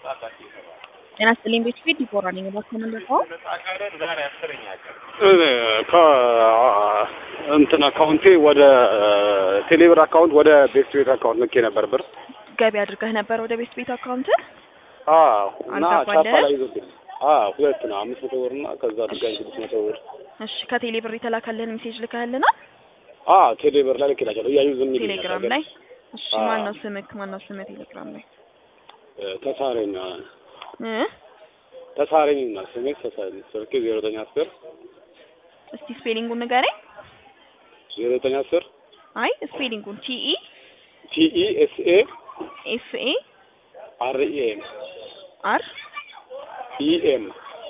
ጤና ይስጥልኝ ቤት ፊት ዲቦራ ነኝ። እባክህ ምንድነው? እንትን አካውንቴ ወደ ቴሌብር አካውንት ወደ ቤት ቤት አካውንት ልኬ ነበር ብር። ገቢ አድርገህ ነበር ወደ ቤት ቤት አካውንት? አዎ እና አልገባልህ? ቻፓ ላይ ይዞብኝ። አዎ ሁለት ነው አምስት መቶ ብር እና ከዛ ድጋሚ ስድስት መቶ ብር። እሺ ከቴሌ ብር የተላከልህን ሜሴጅ ልከህልናል? አዎ ቴሌብር ላይ ልኬላቸዋለሁ እያዩ ዝም ይሉኛል። ቴሌግራም ላይ? እሺ አዎ። ማን ነው ስምክ? ማን ነው ስምህ ቴሌግራም ላይ? ተሳረኝ እ ተሳረኝ እና ስሜ ተሳረኝ ስልኬ ዜሮ ዘጠኝ አስር እስቲ ስፔሊንጉን ንገረኝ። ዜሮ ዘጠኝ አስር አይ ስፔሊንጉን ቲኢ ቲኢ ኤስ ኤ ኤፍ ኤ አር ኢ ኤም አር ኢ ኤም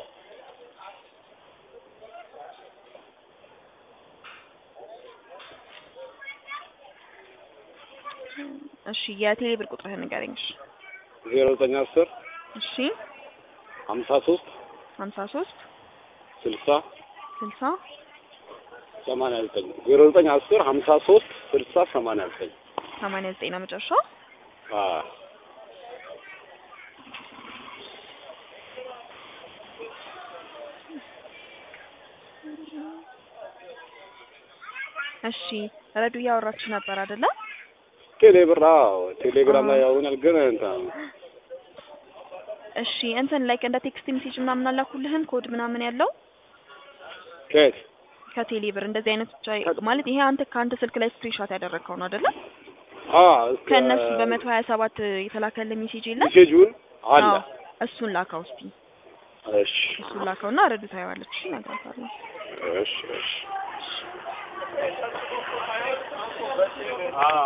እሺ የቴሌ ብር ቁጥርህን ንገረኝ። እሺ ዜሮ ዘጠኝ አስር እሺ ሀምሳ ሶስት ሀምሳ ሶስት ስልሳ ስልሳ ሰማንያ ዘጠኝ ዜሮ ዘጠኝ አስር ሀምሳ ሶስት ስልሳ ሰማንያ ዘጠኝ ሰማንያ ዘጠኝ ነው መጨረሻው። አዎ እሺ ረዱ እያወራችሁ ነበር አይደለ? ቴሌብር አዎ ቴሌግራም ላይ ያውናል ግን እንትን እሺ እንትን ላይክ እንደ ቴክስት ሜሴጅ ምናምን አላኩልህም ኮድ ምናምን ያለው ከየት ከቴሌ ብር እንደዚህ አይነት ብቻ ማለት ይሄ አንተ ከአንተ ስልክ ላይ ስክሪንሾት ያደረግከው ነው አይደለ? አዎ እስከ ከእነሱ በመቶ ሀያ ሰባት የተላከልህ ሜሴጅ የለም? ሜሴጁን አለ አዎ፣ እሱን ላካው እስቲ እሺ እሱን ላካውና ረዱ ታየዋለች። እሺ እነግራታለሁ። እሺ እሺ